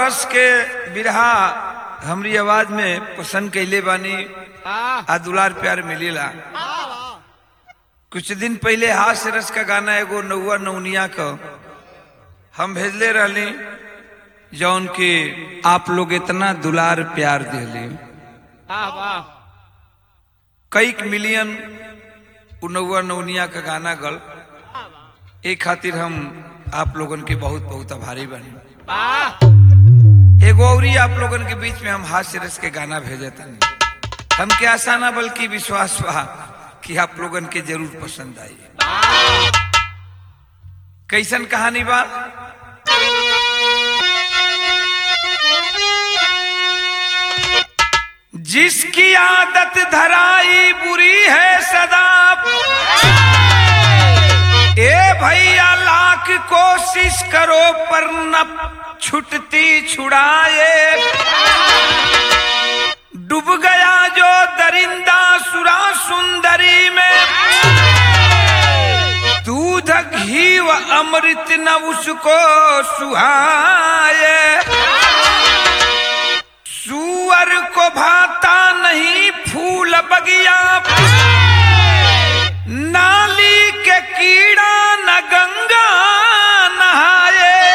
रस के बिरहा हमरी आवाज में पसंद कैले बानी आ आ दुलार प्यार मिलेला कुछ दिन पहले हास्य रस का गाना एगो नौआ नौनिया का हम भेजले रहली जौन के आप लोग इतना दुलार प्यार दिली वाह वाह कई मिलियन उ नौआ नौनिया का गाना गल एक खातिर हम आप लोगन के बहुत बहुत आभारी बनी वाह एगो औरी आप लोगन के बीच में हम हास्य रस के गाना भेजे तनी हमके आशा ना बल्कि विश्वास बा कि आप लोगन के जरूर पसंद आई कैसन कहानी बा जिसकी आदत धराई बुरी है सदा ए भैया लाख कोशिश करो पर न छुटती छुड़ाए डूब गया जो दरिंदा सुरा सुंदरी में दूध घी व अमृत न उसको सुहाए सुअर को भाता नहीं फूल बगिया नाली के कीड़ा न गंगा नहाए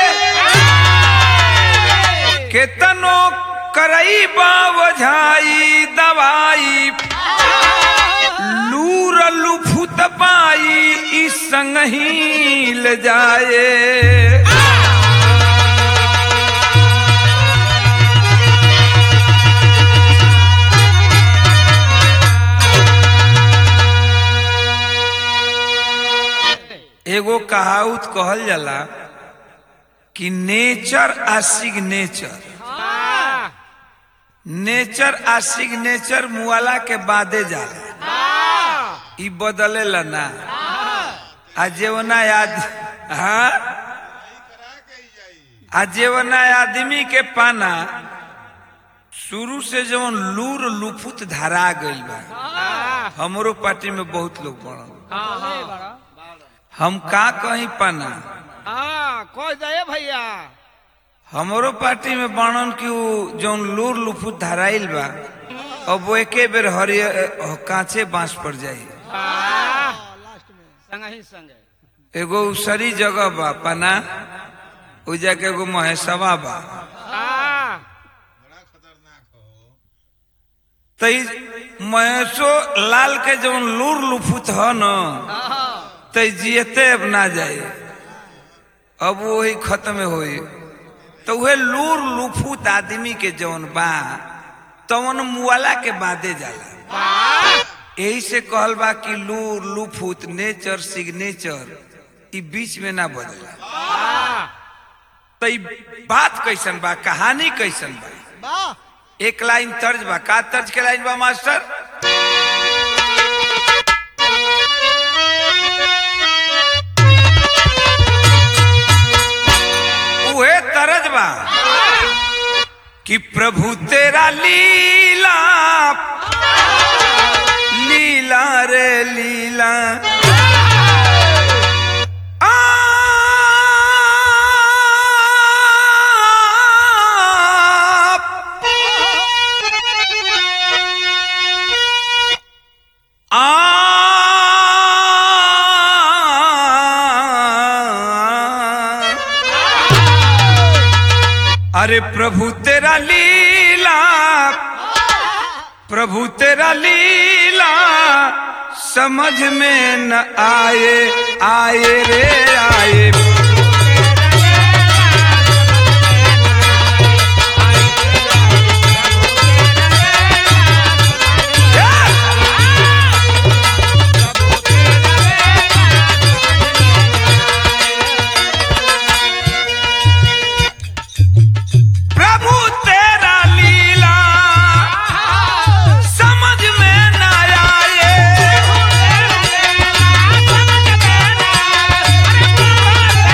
केतनो करई बावझाई दवाई लूर लुफुत पाई इस संग ही ले जाए एगो कहावत कहल जाला कि नेचर आ सिग्नेचर वाह नेचर आ सिग्नेचर मुआला के बादे जाला ई बदलेला ना आ जेवना याद हाँ आ जेवना आदमी के पाना शुरू से जवन लूर लुफुत धरा गइल बा हमरो पार्टी में बहुत लोग पड़ल हम का कहीं पाना हाँ कह दे भैया हमरो पार्टी में बाणन की उ जौन लूर लुफुत धराइल बा अब वो एके बेर हरिय कांचे बांस पर जाई वाह संग ही संग एगो उसरी जगह बा पना उ जाके एगो महेशवा बा वाह तई महेशो लाल के जौन लूर लुफुत ह न तई जियते अब ना जाए अब वही खत्म होई तो वह लूर लुफुत आदमी के जौन बा तवन मुआला के बादे जाला यही से कहल बा कि लूर लुफुत नेचर सिग्नेचर ई बीच में ना बदला तो ई बात कैसन बा कहानी कैसन बा एक लाइन तर्ज बा का तर्ज के लाइन बा मास्टर उहे तरज बा कि प्रभु तेरा लीला लीला रे लीला आप अरे प्रभु तेरा लीला प्रभु तेरा लीला समझ में न आए आए रे आए प्रभु तेरा लीला समझ में न आए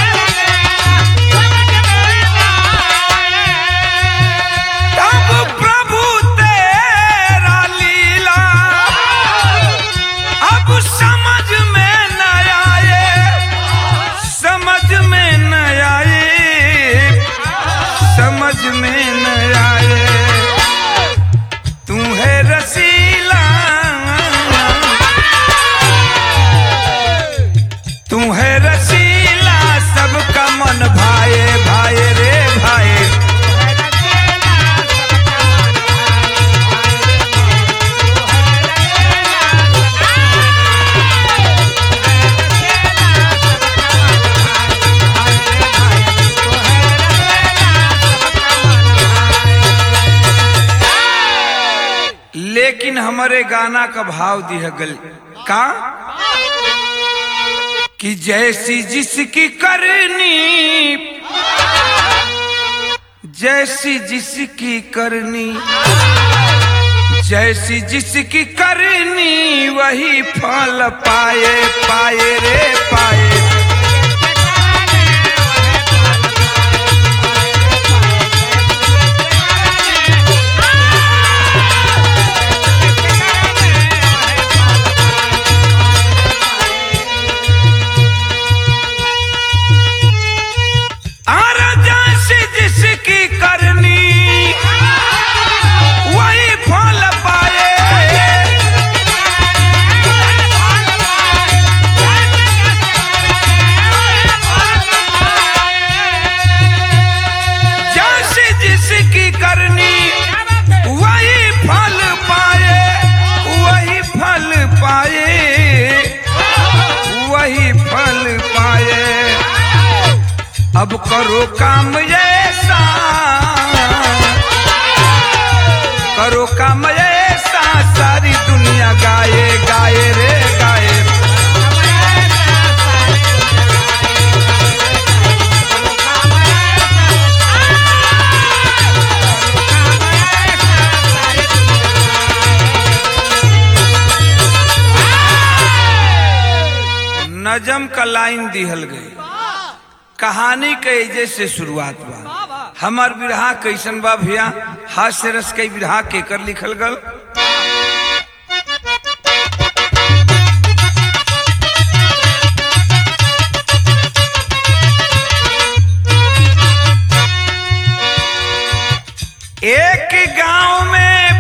हमारे गाना का भाव दिया गल का कि जैसी जिसकी करनी जैसी जिसकी करनी जैसी जिसकी करनी वही फल पाए पाए रे पाए और जैसी जिसकी करनी वही फल पाए जैसी जिसकी करनी वही फल पाए वही फल पाए वही फल पाए अब करो काम ऐसा करो काम ऐसा सारी दुनिया गाए गाए रे गाए नजम का लाइन दिहल गई कहानी के एजे से शुरुआत बा हमार विरहा कैसन बा भैया हास्य रस के विरहा केकर लिखल गल एक गांव में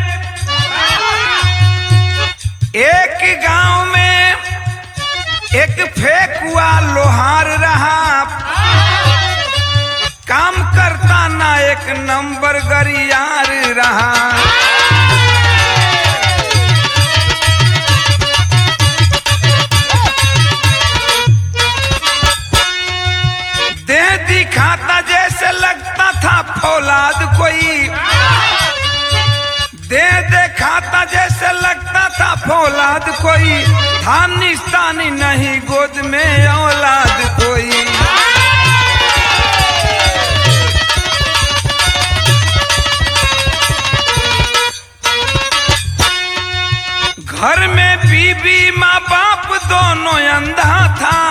एक गांव में एक फेकुआ लोहार रहा काम करता ना एक नंबर गरियार रहा दे दिखाता जैसे लगता था फौलाद कोई दे दिखाता जैसे लगता था फौलाद कोई था निस्तानी नहीं गोद में औलाद कोई घर में बीबी माँ बाप दोनों अंधा था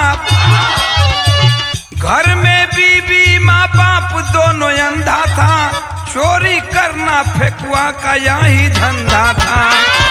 घर में बीबी माँ बाप दोनों अंधा था चोरी करना फेकुआ का यही धंधा था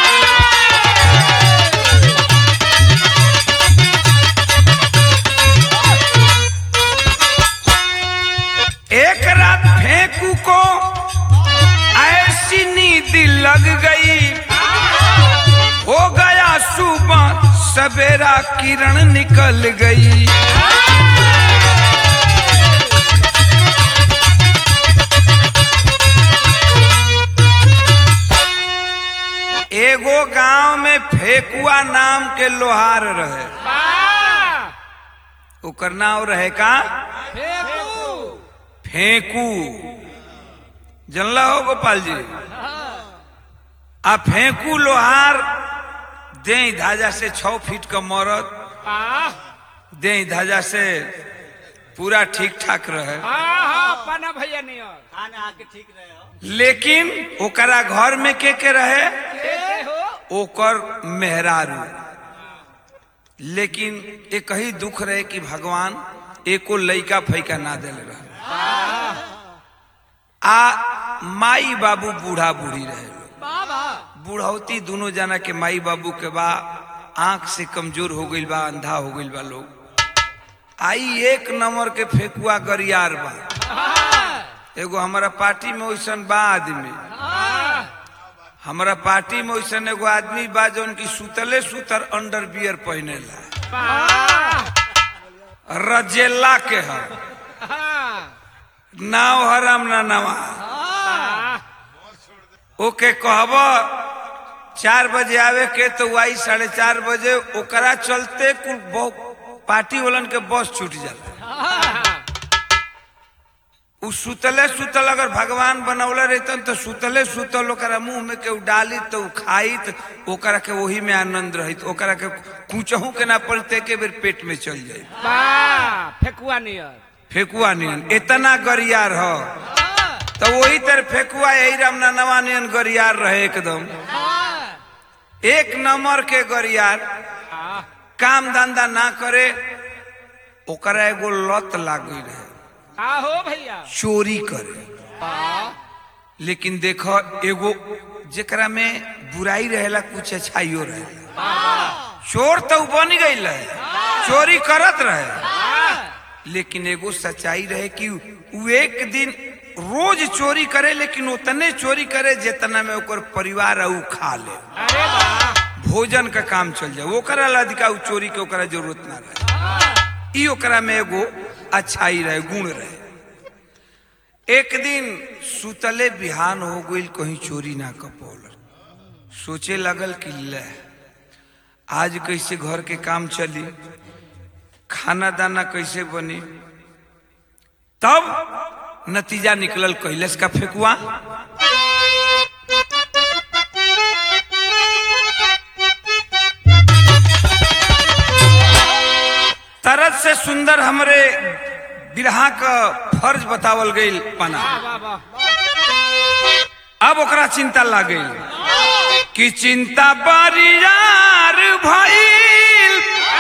एक रात फेंकू को ऐसी नींद लग गई हो गया सुबह सवेरा किरण निकल गई एगो गांव में फेकुआ नाम के लोहार रहे ओकर नाम रहे का फेंकू जनला हो गोपाल जी आ फेंकू लोहार दे धाजा से छह फीट का मरद दे धाजा से पूरा ठीक ठाक रहे पाना भैया नहीं और खाना आके ठीक रहे हो लेकिन ओकरा घर में के के रहे ए हो ओकर मेहरारू लेकिन एक ही दुख रहे कि भगवान एको लइका फैका ना दिल रहे आ माई बाबू बूढ़ा बूढ़ी रहे लोग। बाबा बुढ़ौती दोनों जना के माई बाबू के बा आंख से कमजोर हो गईल बा अंधा हो गईल बा लोग आई एक नंबर के फेकुआ गरियार बा एगो हमारा पार्टी में वैसन बा आदमी हमारा पार्टी में वैसन एगो आदमी बा जौन की सुतले सुतर अंडर बियर पहनेला रजेला के है नाव हराम ना नवा ओके कहब चार बजे आवे के तो आई साढ़े चार बजे ओकरा चलते कुल बहु- पार्टी वालन के बस छूट जाला उ सुतले सुतल अगर भगवान बनौले रहतन तो सुतले सुतल ओकरा मुंह में के उ डाली तो उ खाई तो ओकरा के वही में आनंद रहित ओकरा के कुचहू के ना पड़ते के बेर पेट में चल जाए वाह फेकुआ नियर फेकुआ नियन इतना गरियार ह तो वही तरह फेकुआ यही राम नवा नियन गरियार रहे एकदम एक नंबर के गरियार आह, काम धंधा ना करे ओकरा एगो लत लागी रहे आहो भैया चोरी करे वाह, लेकिन देखो एगो जेकरा में बुराई रहेला कुछ अच्छाइयो रहेला चोर तो उ बन गई रहे चोरी करत रहे वाह, लेकिन एगो सच्चाई रहे कि उ एक दिन रोज चोरी करे लेकिन उतने चोरी करे जितना में ओकर परिवार उ खा ले अरे वाह भोजन का काम चल जाए ओकरा ला अधिका उ चोरी के ओकरा जरूरत ना रहे ई ओकरा में एगो अच्छाई रहे गुण रहे एक दिन सुतले बिहान हो गई कहीं चोरी ना कपौल सोचे लगल कि ले आज कैसे घर के काम चली खाना दाना कैसे बनी तब नतीजा निकलल कैलस का फेकुआ तरत से सुंदर हमरे बिरहा का फर्ज बतावल गई पना वाह वाह अब ओकरा चिंता लाग गई कि चिंता बरियार भइल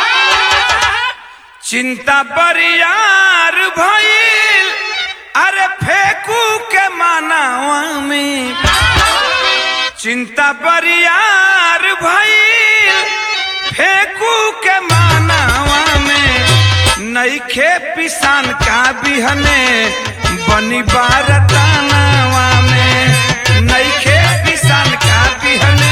चिंता बरियार भइल अरे फेंकू के मानावा में चिंता बरियार भइल फेंकू के मानावा में नईखे पिसान का बिहने बनी बारतानावा में नईखे पिसान का बिहने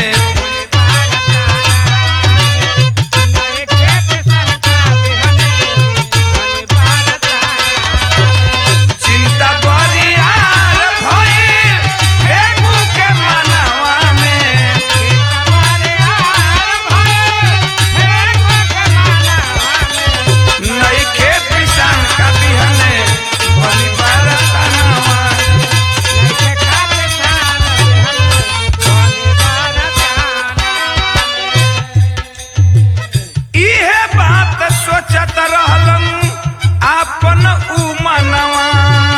अरे खेत सरका बिहने, अरे भारत चिंता बरियार भइल फेंकू के मानावा में हमारे यार भाई, फेकुआ के माला वाले। नईखे पिसान का बिहने बनी बारतानावा जैसे काले साल बिहने, अरे भारत इहे बात सोचत रहलन आपन उ मनवा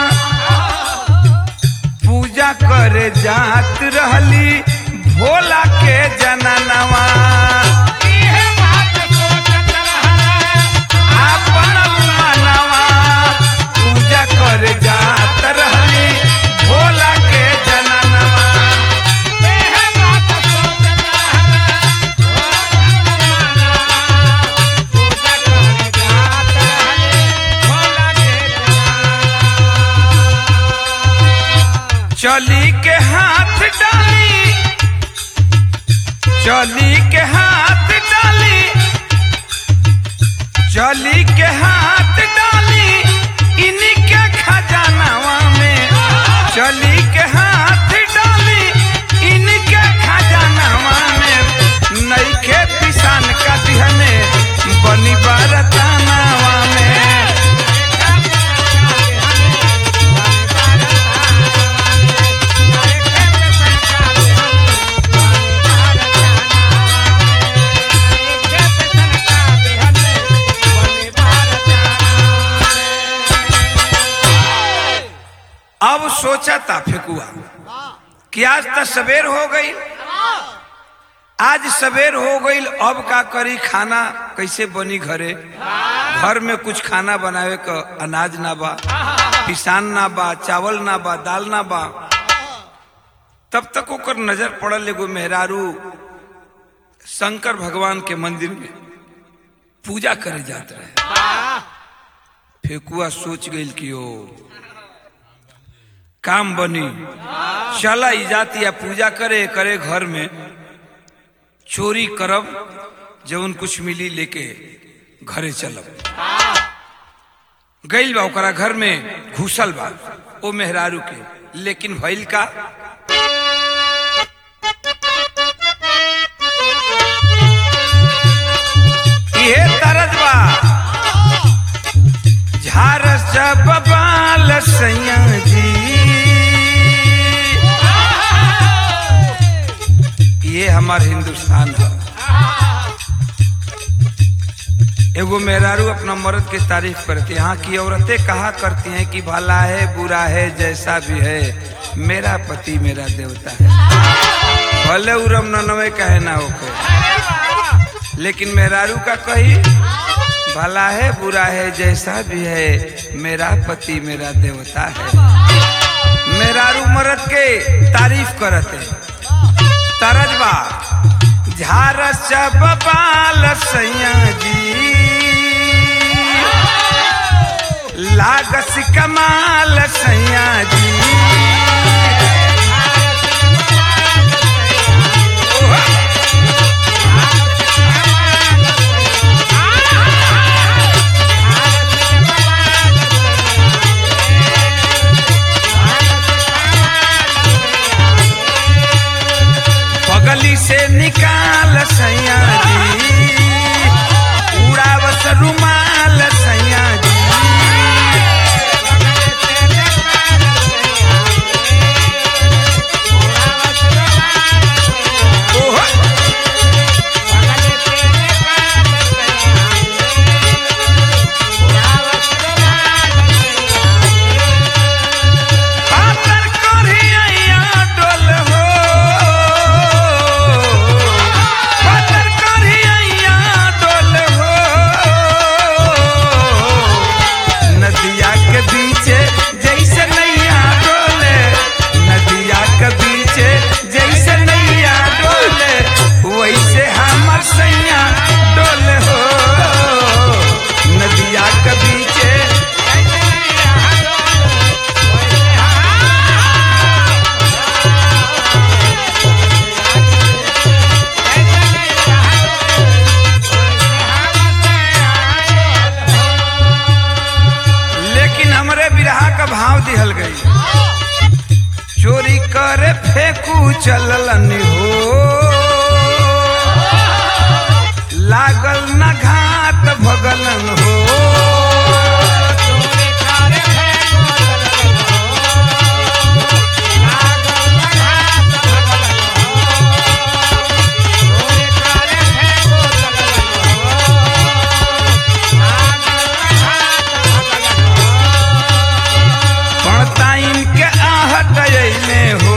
पूजा करे जात रहली भोला के जननवा इहे बात सोचत रहले, आपन उ मनवा पूजा करे जात रहली भोला के जननवा इहे बात सोचत रहले, पूजा करे जात रहले, भोला के जनाना। चली के हाथ डाली चली के हाथ डाली चली के हाथ डाली इनके खजानावा में चली के हाथ डाली इनके खजानावा में नईखे पिसान का दिहने बनी बारतानावा में अब सोचा था फेकुआ कि आज तो सवेर हो गई आज सवेर हो गई अब का करी खाना कैसे बनी घरे घर में कुछ खाना बनावे का अनाज ना बा किसान ना बा चावल ना बा दाल ना बा तब तक ओकर नजर पड़ल एगो मेहरारू शंकर भगवान के मंदिर में पूजा करे जात रहे फेकुआ सोच गई कि ओ काम बनी चला ई जाती या पूजा करे करे घर में चोरी करब जवन कुछ मिली लेके घरे चलब गइल बा ओकरा घर में घुसल बा ओ मेहरारू के लेकिन भइल का इहे तरज बा झारस जब बाल सैया हमार हिंदुस्तान है एगो मेहरारू अपना मर्द की तारीफ करती है यहाँ की औरतें कहा करती हैं कि भला है बुरा है जैसा भी है मेरा पति मेरा देवता है भले उरम ननवे कहे ना होके लेकिन मेहरारू का कही भला है बुरा है जैसा भी है मेरा पति मेरा देवता है मेहरारू मर्द के तारीफ करते तरजबा झारस बबाल सैया जी लागस कमाल सैया जी पगली से निकाल सैया जी उड़ावस रुमाल सैया जी ओहो पातर करिया डोल हो पातर करिया डोल हो नदिया के बीचे जैसे नैया डोले नदिया के बीचे जैसे नैया डोले वैसे हमर सैया डोल हो नदिया के बीचे लेकिन हमरे बिरहा का भाव दिहल गई चोरी करे फेंकू चललन हो लागल न घात भगलन हो पड़ताइन के आहट अइले हो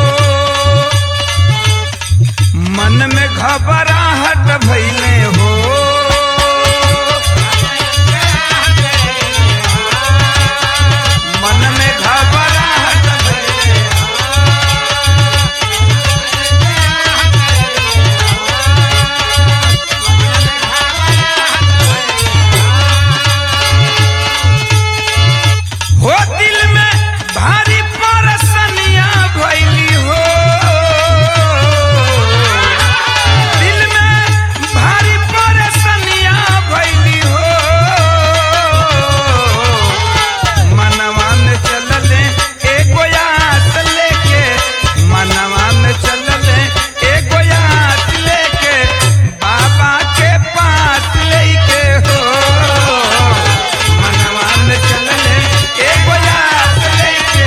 मन में घबराहट भइले हो मन में घबराहट भइले हो दिल में भारी परसनिया भैली हो दिल में भारी परसनिया भैली हो मनवा में चलले एगो आस लेके मनवा में चलले एगो आस लेके बाबा के पास लेके हो मनवा में चलले एगो आस लेके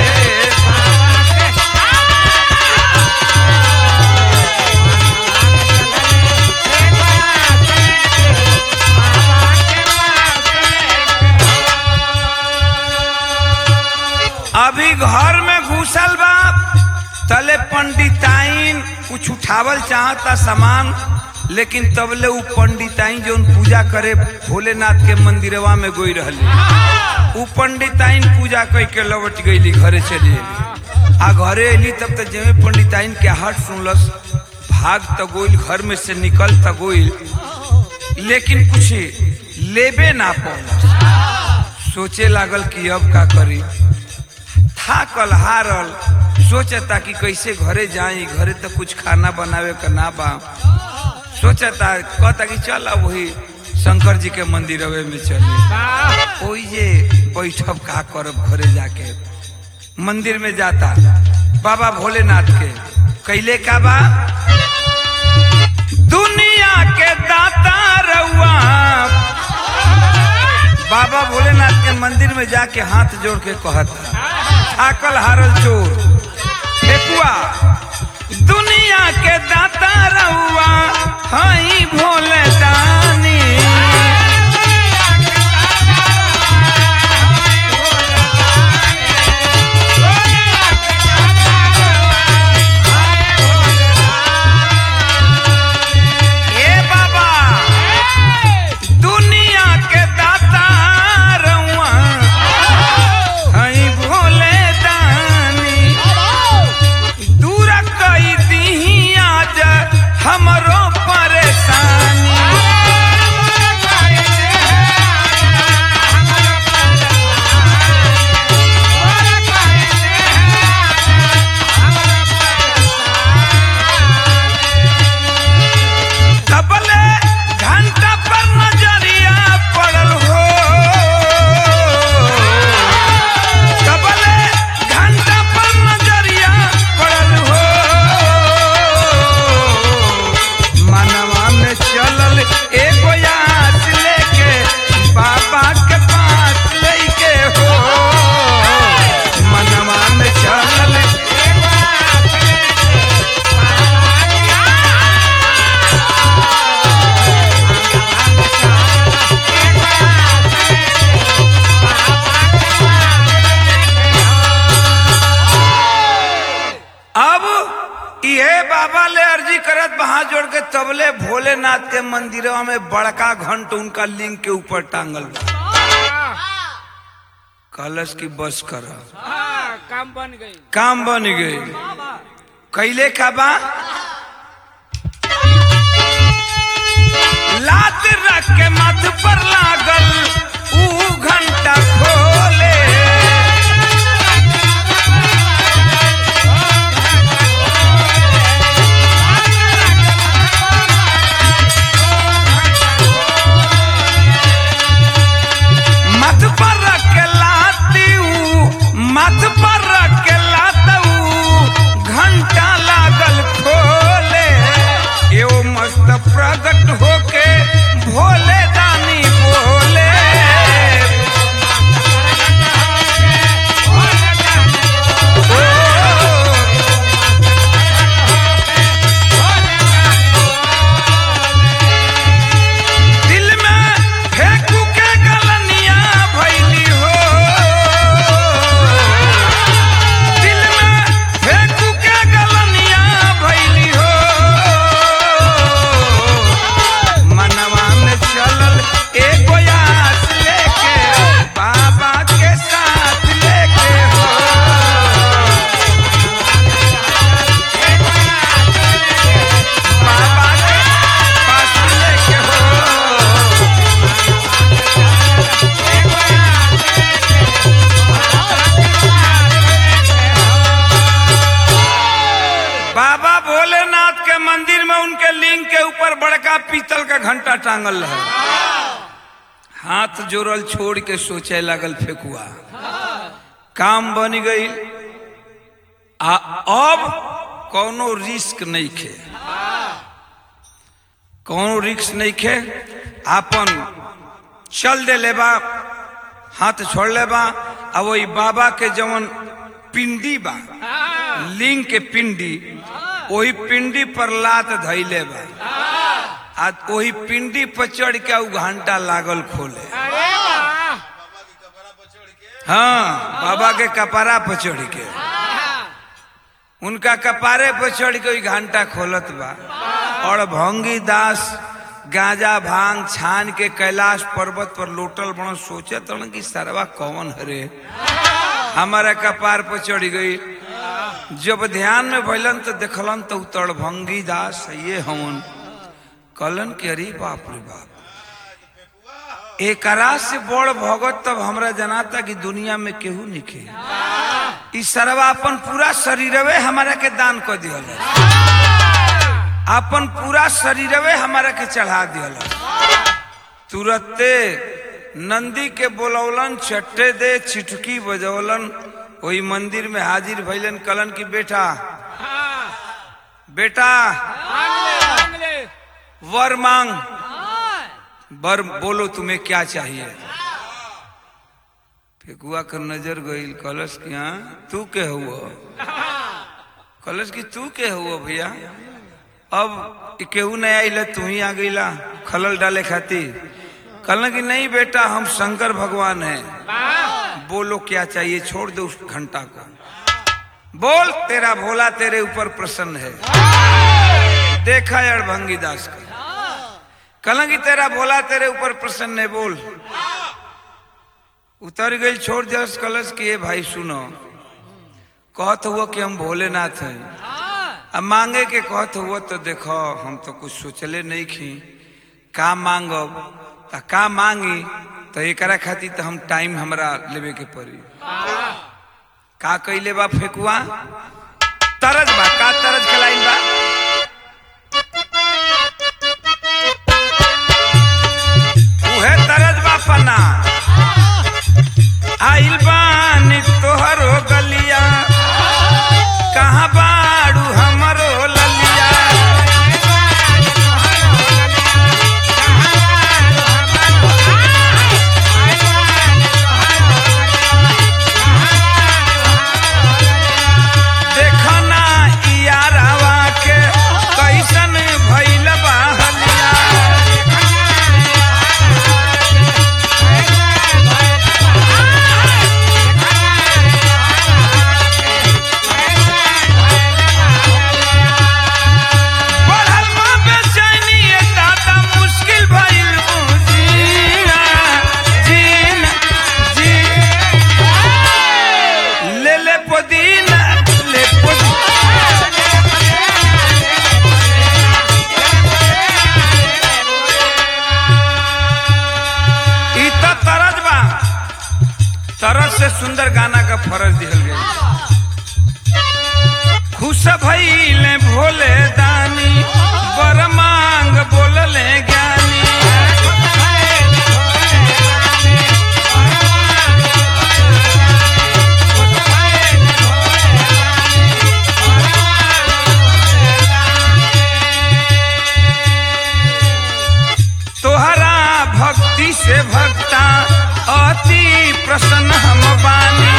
अभी घर में घुसल बा तले पंडिताइन कुछ उठावल चाहता सामान लेकिन तबले उ पंडिताइन जो पूजा करे भोलेनाथ के मंदिरवा में गोई रहली उ पंडिताइन पूजा कई के लौट गईली घरे चली अली आ घरे अली तब तक जमे पंडिताइन के हट सुनलस भाग त गोइल घर में से निकल त गोइल लेकिन कुछ लेबे ना पौलस सोचे लागल कि अब का करी थाकल हारल सोचता कि कैसे घरे जाई घरे तो कुछ खाना बनावे का ना बा सोचता कहता कि चल अब वही शंकर जी के मंदिरवे में चले ओई जे बैठब का करब घरे जाके मंदिर में जाता बाबा भोलेनाथ के कैले का बा दुनिया के दाता रउआ बाबा भोलेनाथ के मंदिर में जाके हाथ जोड़ के कहता थाकल हारल चोर फेकुआ दुनिया दुनिया के दाता रउआ हई भोले दानी ए बाबा दुनिया के दाता रउआ हई भोले दानी दूर कई दीही आज हमरो परेशानी तबले घंटा पर नजरिया पड़ल हो तबले घंटा पर नजरिया पड़ल हो मनवा में चलल एगो आस लेके बाबा के पास लेके हो मनवा में चलल एगो आस लेके अब इहे बाबा ले अर्जी करत बहा जोड़ के तबले भोलेनाथ के मंदिरवा में बड़का घंट उनका लिंग के ऊपर टांगल बा कलश की बस कर काम बन गई काम बन गई कैले का बा लात रख के मथ पर लागल ऊ घंटा खोले मथ पर रख के लाती ऊ मथ पर रख के लातऊ घंटा लागल खोले एओ मस्त प्रकट होके भोले दानी बोले दिल में फेंकू के गलनिया भैली हो दिल में फेंकू के गलनिया भैली हो मनवा में चलल एगो आस लेके बाबा के साथ लेके हो बाबा के पास लेके हो बाबा भोलेनाथ के मंदिर में उनके लिंग के ऊपर बड़का पीतल का घंटा टांगल रहे हाथ जोड़ल छोड़ के सोचे लागल फेकुआ काम बन गई आ अब कोनो रिस्क नहीं खे कोनो रिस्क नहीं खे आपन चल दे लेबा हाथ छोड़ लेबा आ वही बाबा के जवन पिंडी बा लिंग के पिंडी वही पिंडी पर लात धैले बा आ वही पिंडी पर चढ़ के उ घंटा लागल खोले हाँ बाबा के कपारा पर चढ़ के उनका कपारे पर चढ़ के वही घंटा खोलत बा और भंगी दास गांजा भांग छान के कैलाश पर्वत पर लोटल बनो सोचे तन कि सरवा कौन हरे हमारा कपार पर चढ़ गई जब ध्यान में भैलन तो देखलन तो उतर भंगी दास ये हमन कलन के अरे बाप रे बाप एकरा से बड़ भगत तब हमरा जनाता कि दुनिया में केहू निके ई सरवा अपन पूरा शरीरवे हमारा के दान कर दिहल अपन पूरा शरीरवे हमारा के चढ़ा दिहल तुरते नंदी के बोलौलन चट्टे दे छिटकी बजौलन वही मंदिर में हाजिर भैलन कलन की बेटा बेटा मांग ले वर मांग वर बोलो तुम्हें क्या चाहिए फेकुआ कर नजर गईल कलश के यहाँ तू के हुआ कलश की तू के हुआ भैया अब इ केहू नहीं आइल तू ही आ गईला खलल डाले खातिर कहल कि नहीं बेटा हम शंकर भगवान हैं बोलो क्या चाहिए छोड़ दो उस घंटा को बोल तेरा भोला तेरे ऊपर प्रसन्न है देखा अड़भंगी दास का कहल कि तेरा भोला तेरे ऊपर प्रसन्न है बोल उतर गई छोड़ जस कलश किए भाई सुनो कहत हुआ कि हम भोलेनाथ हैं अब मांगे के कहत हुआ तो देखो हम तो कुछ सोचले नहीं खी का मांगब त का मांगी तो एकरा खातिर तो हम टाइम हमरा लेवे के पड़ी का कैले बा फेकुआ तरज बा का तरज खिलाइन बा उहे तरज बा पना आइल बानी तोहरो गलिया कहाँ बाड़ू हमरो ललिया देखना इयारावा के कैसन भइल बा हलिया बढ़ल माँ बेचैनी ए दादा मुश्किल भइल बुझीना जीना जी ले ले पुदीना ले पुदीना ई त तरज बा तरज से सुंदर गाना का फरज दिहल गया खुश भइले भोले दानी बर मांग बोलले ज्ञानी तोहरा भक्ति से भक्ता अति प्रसन्न हम बानी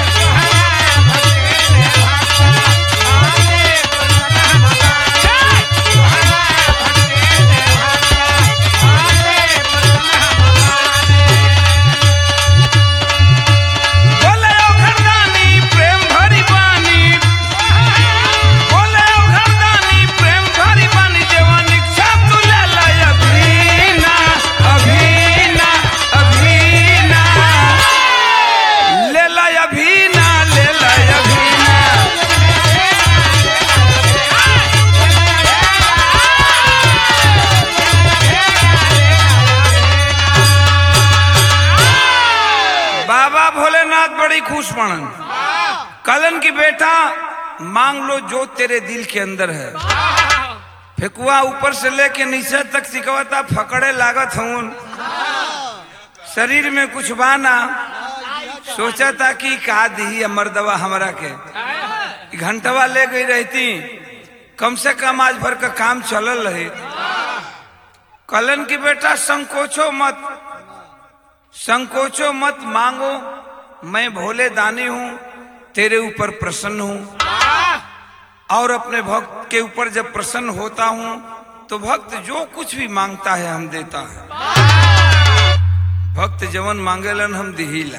बोले ओ घरदानी प्रेम भरी बानी बोले ओ घरदानी प्रेम भरी बानी जवान इच्छा तू ले ला अभीना अभीना अभीना ले ला अभीना ले ला अभीना बाबा भोलेनाथ बड़ी खुश पड़न कलन की बेटा मांग लो जो तेरे दिल के अंदर है फेकुआ ऊपर से लेके नीचे तक सिकवता फकड़े लागत हूं शरीर में कुछ बाना सोचा था कि का दी मर्दवा हमरा के घंटवा ले गई रहती कम से कम आज भर का काम चलल रहे कलन की बेटा संकोचो मत संकोचो मत मांगो मैं भोले दानी हूं तेरे ऊपर प्रसन्न हूं और अपने भक्त के ऊपर जब प्रसन्न होता हूं तो भक्त जो कुछ भी मांगता है हम देता है भक्त जवन मांगेलन हम दिहिला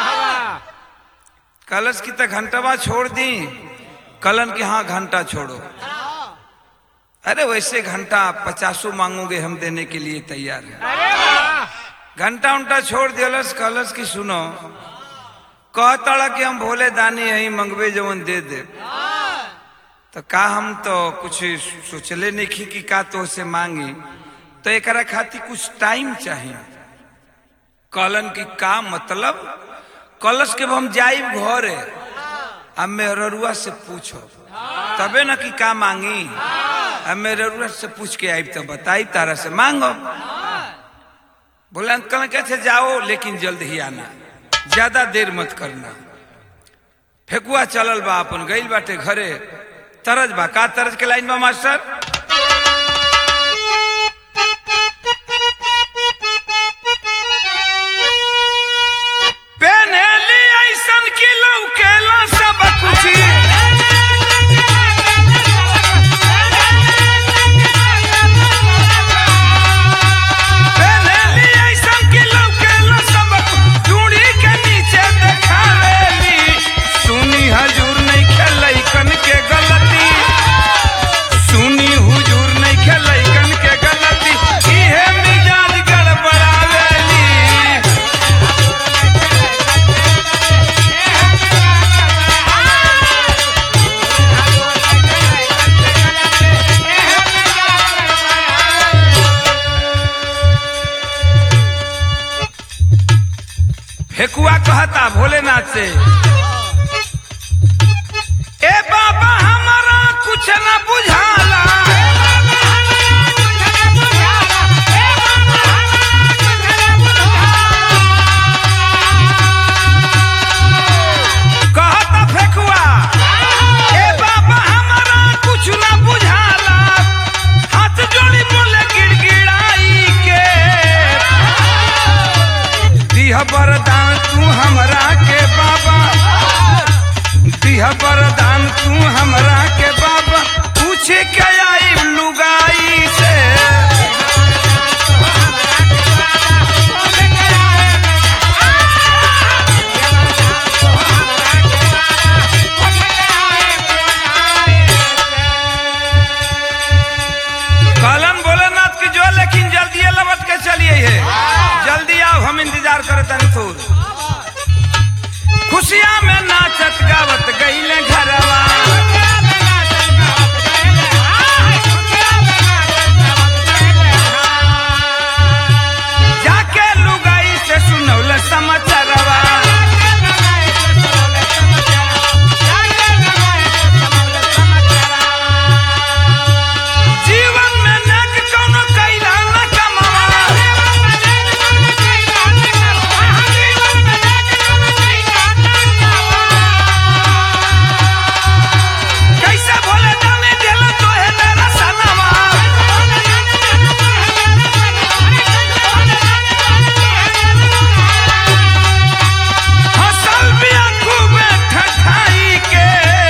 कलश की तक घंटवा छोड़ दी कलन की हाँ घंटा छोड़ो अरे वैसे घंटा पचासों मांगोगे हम देने के लिए तैयार है घंटा उंटा छोड़ दियलस कलश की सुनो कहता कि हम भोले दानी है मंगवे जवन दे दे तो का हम तो कुछ सोचले नहीं की कि का तो से मांगी तो एक खातिर कुछ टाइम चाहिए कलन की का मतलब कलश के हम जाइब घरे अब मेहरुआ से पूछो तबे न कि का मांगी अब मेहरुआ से पूछ के आइब तो बताई तारा से मांगो बोले अंकल कैसे जाओ लेकिन जल्द ही आना ज्यादा देर मत करना फेकुआ चलल बा अपन गइल बाटे घरे तरज बा का तरज के लाइन बा मास्टर पेन्हेली ऐसन की लौकेला सब कुछ फेकुआ कहता भोलेनाथ से ए बाबा हमारा कुछ न बुझाला कहता फेकुआ ए बाबा हमारा कुछ न बुझाला हाथ जोड़ी बोले गिड़गिड़ाई के दिह वरदान तू हमरा के बाबा दिह वरदान तू हमरा के बाबा पूछे के आई लुगाई से कहलन भोलेनाथ की जो लेकिन जल्दी लबट के चलिए है जल्दी आओ हम इंतजार करे तनी थोर खुशियां में नाचत गावत गईले घरवा जाके लुगाई से सुनौल समाचारवा जीवन में नेक कौनो कैला न कमावा कैसे भोले जाने दिल तो है मेरा सनवा हसल भी खूबे ठठाई के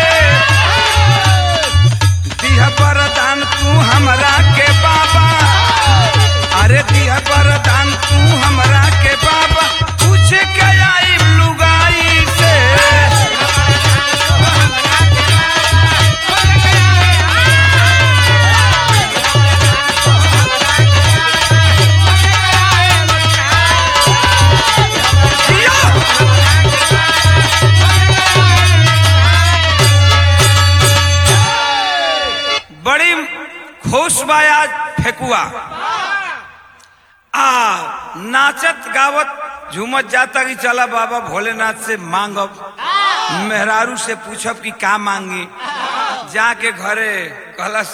दिह वरदान तू हमरा के बाबा अरे दिह वरदान तू हमरा के बाबा पूछ के आई लुगाई से जियो! बड़ी खुश बा आज फेकुआ आ नाचत गावत झूमत जाता कि चला बाबा भोलेनाथ से मांगब मेहरारू से पूछब कि का मांगी जाके घरे कहलस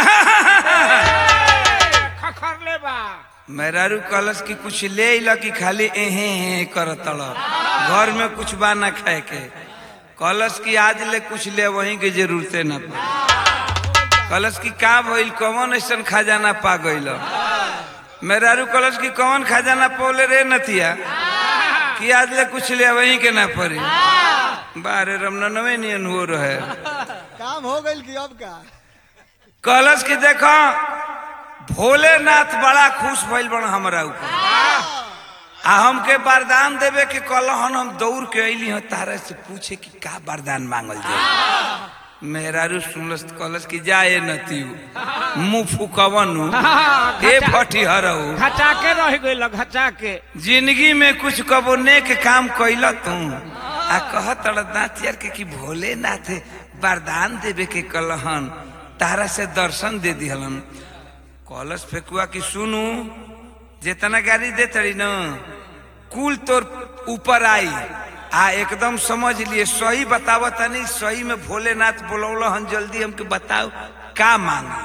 खखर ले बा मेहरारू कहलस कि कुछ ले अइला कि खाली एहे हे करत घर में कुछ बा ना खाए के कहलस कि आज ले कुछ ले वहीं के जरूरते ना पड़ी कहलस कि का भइल कौन ऐसन खजाना पा गइल मेहरारू कहलस कि कौन खजाना पौले रे नथिया कि आज ले कुछ ले वहीं के ना पड़ी बारे रमनवे नियन हो रहे काम हो गई कि अब का कहलस कि देखो भोलेनाथ बड़ा खुश भइल बन हमरा ऊपर आ हमके वरदान देवे के कहलन हम दौड़ के अइली हँ तारा से पूछे कि का वरदान मांगल जाए मेहरारू सुनलस त कहलस कि जाए नतियु मुंह फुकवनु ए फटी हरऊ घचा के रह गइल घचा के जिंदगी में कुछ कबो नेक काम कैल तू आ कहत नाथियर के कि भोलेनाथ वरदान देवे के कहलन तारा से दर्शन दे दिहलन कलश फेकुआ कि सुनू जितना गाड़ी दे तड़ी न कुल तोर ऊपर आई आ एकदम समझ लिए सही बताव तनी सही में भोलेनाथ बोलौल हन जल्दी हमके बताओ का मांगी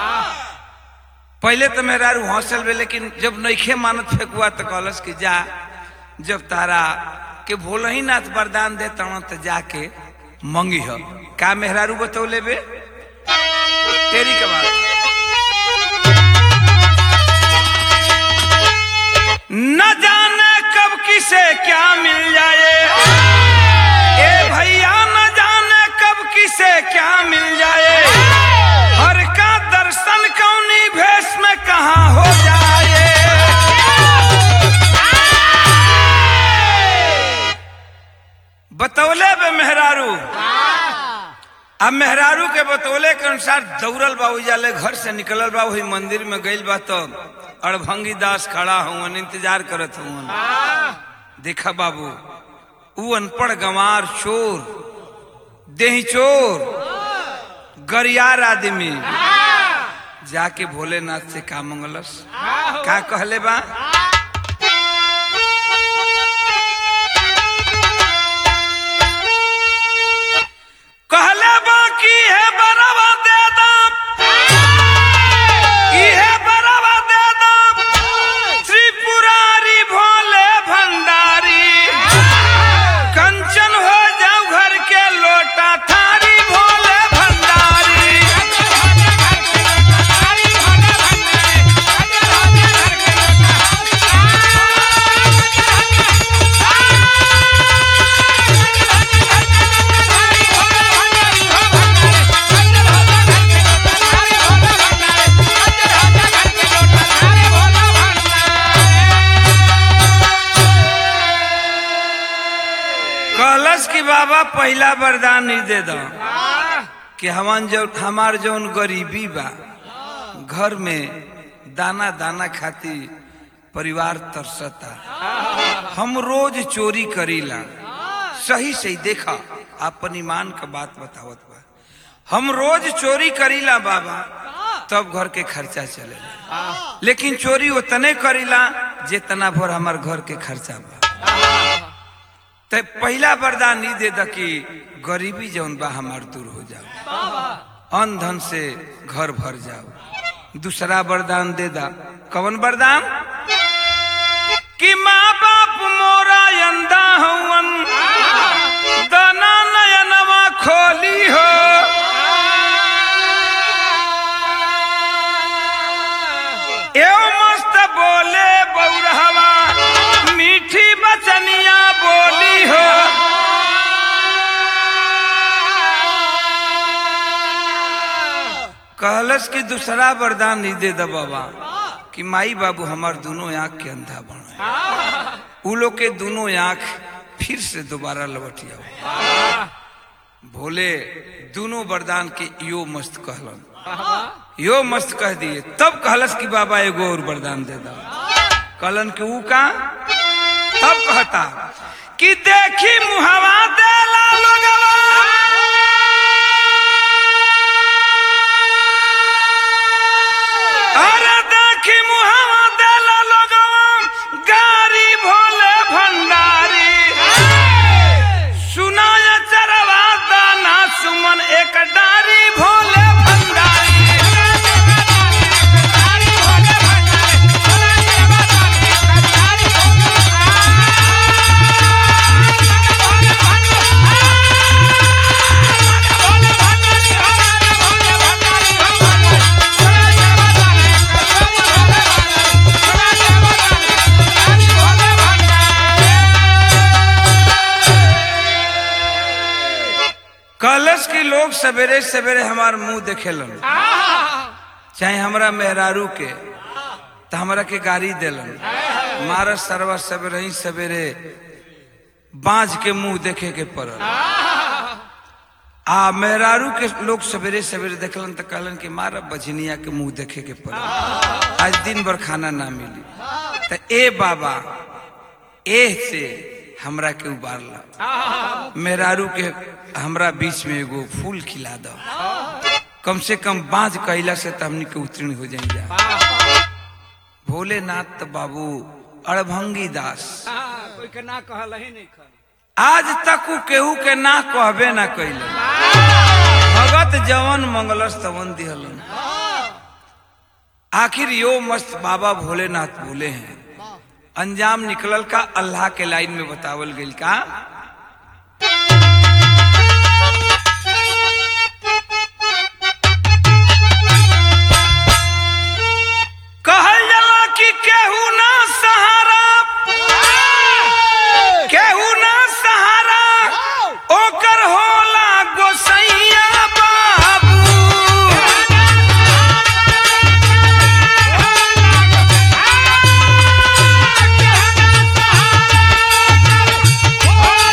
पहले तो मेरा रू हौसल बे लेकिन जब नईखे मानत फेकुआ तो कहलस कि जा जब तारा के भोल ही नाथ वरदान दे तण तो जाके मंगी हो का मेहरारू बतौले बे तेरी के बात न जाने कब किसे क्या मिल जाए ए भैया न जाने कब किसे क्या मिल जाए हर का दर्शन कौनी भेष में कहा हो जाए बतौले बे मेहरारू अब मेहरारू के बतौले के अनुसार दौड़ल बा जाले घर से निकलल बा वही मंदिर में गइल बा तो अड़भंगी दास खड़ा हुवन इंतजार करत हुवन देखा बाबू ऊ अनपढ़ गंवार चोर देही चोर गरियार आदमी जाके भोलेनाथ से का मंगलस का कहले बा बाबा पहला वरदान ही दे दो कि हमान जो हमार जौन गरीबी बा घर में दाना दाना खाती परिवार तरसता हम रोज चोरी करीला सही सही देखा आपन ईमान का बात बतावत बा हम रोज चोरी करीला बाबा तब घर के खर्चा चलेला लेकिन चोरी उतने करीला जितना भर हमार घर के खर्चा बा तो पहला वरदान ई दे द कि गरीबी जौन बा हमार दूर हो जाओ अन धन से घर भर जाओ दूसरा वरदान दे दा कवन वरदान कि माँ बाप मोरा अंधा हवन दाना नयनवा खोली हो एव मस्त बोले बौरहवा मीठी बचनिया बोली हो कहलस कि दूसरा वरदान नहीं दे द बाबा कि माई बाबू हमार दोनों आंख के अंधा बने उ लोग के दोनों आंख फिर से दोबारा लौटिया भोले दोनों वरदान के यो मस्त कहलन यो मस्त कह दिए तब कहलस कि बाबा एगो और वरदान दे दो कहलन कि ऊ का तब कहता कि देखी मुहवा देला लोगवा अरे देखी मुहवा देला लोगवा गारी भोले भंडारी सुनाय चरवा दाना सुमन एक डारी भोले भंडारी कलश के लोग सवेरे सवेरे हमार मुंह देखेलन चाहे हमरा मेहरारू के तो हमरा के गाड़ी देलन मारा सरवा सवेरे ही सवेरे बांझ के मुंह देखे के पड़ल आ मेहरारू के लोग सवेरे सवेरे देखलन तो कहलन कि मारा बजनिया के मुंह देखे के पड़ल आज दिन भर खाना ना मिली तो ए बाबा ए से हमरा के उबारला मेहरारू के हमरा बीच में एगो फूल खिला दो कम से कम बाँझ कैला से तो हमनी के उत्तीर्ण हो जाए जा भोलेनाथ तो बाबू अड़भंगी दास कोई के ना कहल ही नहीं खल आज तक उ केहू के ना कहबे ना कैले भगत जवन मंगलस तवन दिहलन आखिर यो मस्त बाबा भोलेनाथ बोले हैं अंजाम निकलल का अल्लाह के लाइन में बतावल गइल का कहल जाला कि केहू ना सहारा केहू ना सहारा ओकर होला गोसैया बाबू Oh,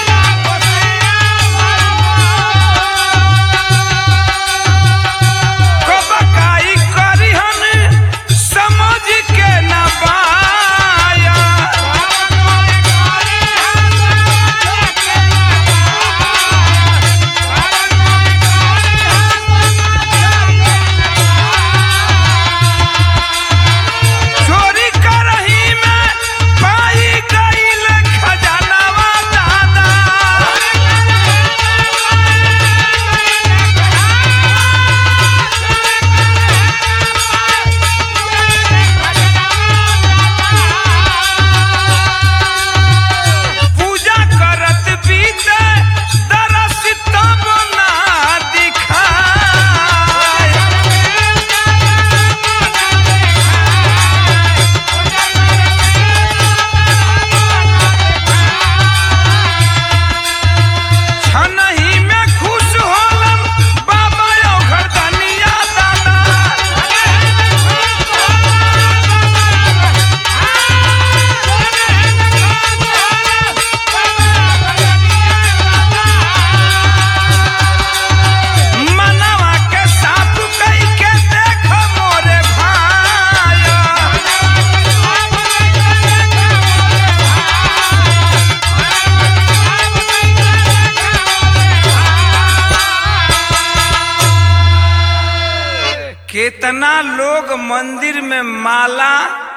कितना लोग मंदिर में माला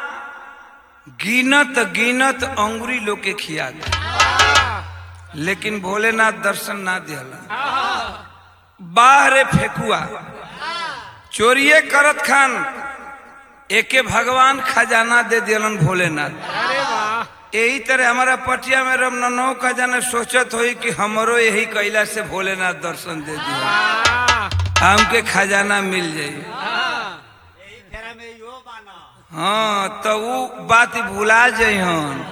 गिनत गिनत अंगुरी लोग के खिया गए लेकिन भोलेनाथ दर्शन ना दिहला बाहरे फेकुआ चोरिए करत खान एके भगवान खजाना दे दिलन भोलेनाथ अरे वाह यही तरह हमारा पटिया में रमनौ का जाने सोचत होई कि हमरो यही कैला से भोलेनाथ दर्शन दे दिया वाह हमके खजाना मिल जाई फेरा में यो बाना हाँ तो वो बात भुला जइहन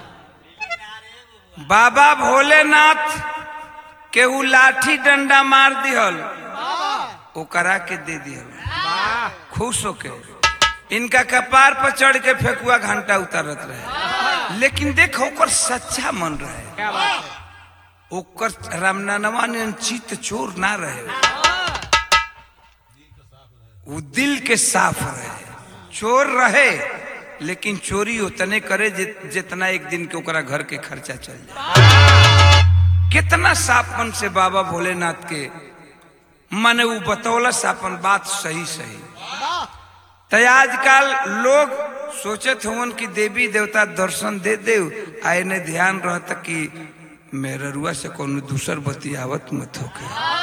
बाबा भोलेनाथ के ऊ लाठी डंडा मार दिहल ओकरा के दे दिहल वाह खुश होके इनका कपार पर चढ़ के फेकुआ घंटा उतारत रहे लेकिन देखो ओकर सच्चा मन रहे क्या बात है ओकर रामनानवा ने चित चोर ना रहे वो दिल के साफ रहे चोर रहे लेकिन चोरी उतने करे जि- जितना एक दिन के ओकरा घर के खर्चा चल जाए कितना साफपन से बाबा भोलेनाथ के माने वो बतौलस अपन बात सही सही तो आजकल लोग सोचत हुवन कि देवी देवता दर्शन दे दे आए ने ध्यान रहता कि मेररुआ से कोनो दूसर बतियावत मत होके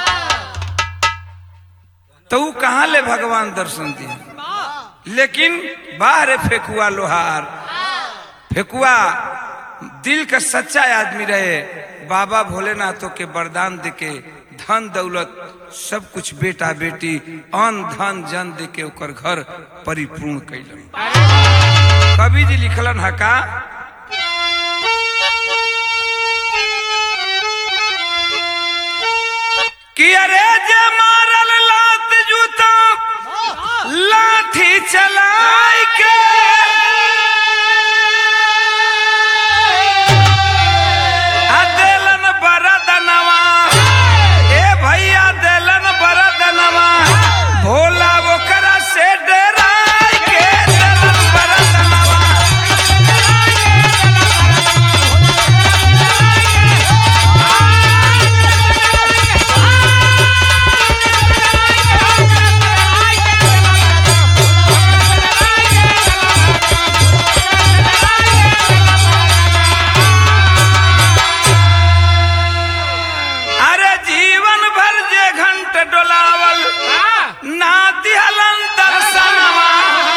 तो वो कहाँ ले भगवान दर्शन दिए लेकिन बाहर फेकुआ लोहार फेकुआ दिल का सच्चा आदमी रहे बाबा भोलेनाथों के वरदान देके धन दौलत सब कुछ बेटा बेटी अन धन जन देके ओकर घर परिपूर्ण कैलन कवि जी लिखलन है का कि अरे जे मारल लात जूता लाठी चलाई के आ देलन बरदनवा ए भैया देलन बरदनवा भोला ओकरा से डराई के देलन बरदनवा अरे जीवन भर जे घंट डोलावल ना दिहलन दर्शनवा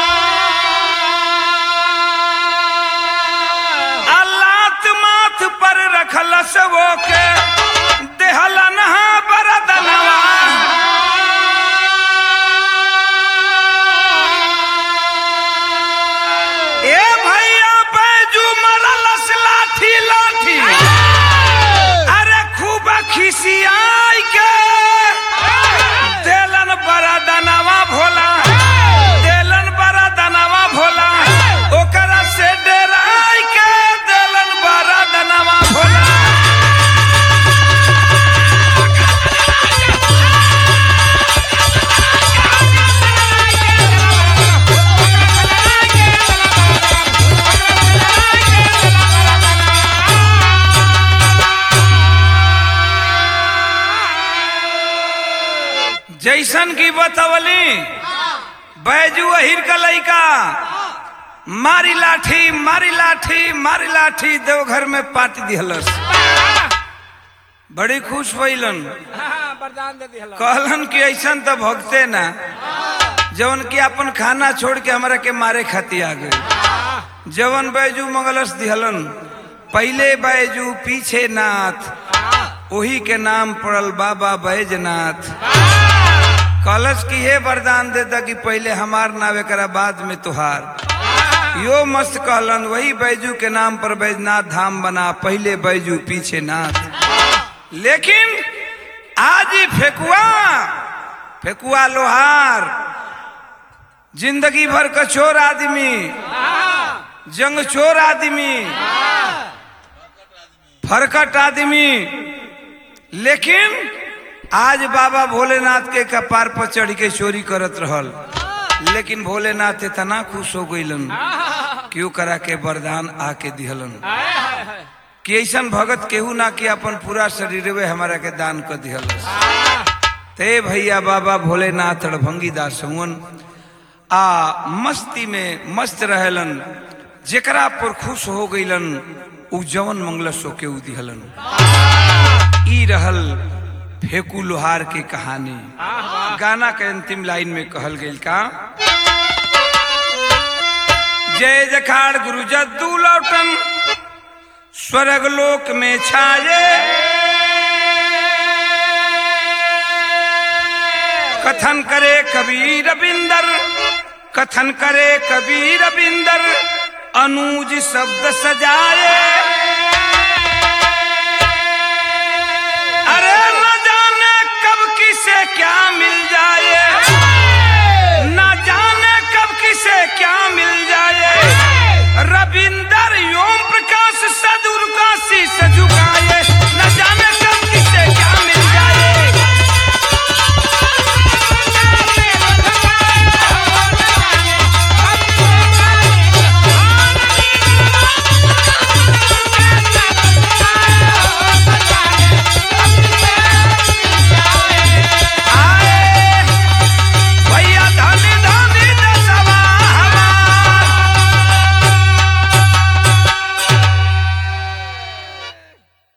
अल्लात माथ पर रखल सबो के देहलन हा बरदनवा ए भैया बैजू मरलस लाठी लाठी अरे खूब खिसियाई के देलन बड़ा दनावा भोला देलन बड़ा दनावा भोला ओकरा से डराई के देलन बड़ा दनावा भोला जैसन की बतवली बैजू अहिर का लइका मारी लाठी मारी लाठी मारी लाठी देवघर में पाट दिहलस बड़ी खुश भइलन हाँ वरदान दे दिहला कहलन कि ऐसन तो भगते ना जवन की अपन खाना छोड़ के हमरा के मारे खाती आ गए जवन बैजू मंगलस दिहलन पहले बैजू पीछे नाथ वही के नाम पड़ल बाबा बैजनाथ कलश की हे वरदान देता कि पहले हमार नाव एकरा बाद में तुहार यो मस्त कहलन वही बैजू के नाम पर बैजनाथ धाम बना पहले बैजू पीछे नाथ लेकिन आज ही फेकुआ फेकुआ लोहार जिंदगी भर का चोर आदमी जंग चोर आदमी फरकट आदमी लेकिन आज बाबा भोलेनाथ के कपार पर चढ़ के चोरी करत रहल लेकिन भोलेनाथ इतना खुश हो गईलन कि ओकरा के वरदान आके दिहलन कि ऐसन भगत केहू ना कि अपन पूरा शरीर हमारा के दान कर दिहल ते भैया बाबा भोलेनाथ रणभंगी दास हुवन आ मस्ती में मस्त रहेलन जेकरा पर खुश हो गईलन उ जवन मंगलसो के उ दिहलन ई रहल फेकू लोहार के कहानी गाना के अंतिम लाइन में कहल गई का जय जखाड़ गुरु जद्दू लौटन स्वर्ग लोक में छाये कथन करे कबीर बिंदर कथन करे कबीर बिंदर अनुज शब्द सजाए अरे न जाने कब किसे क्या मिल जाए न जाने कब किसे क्या मिल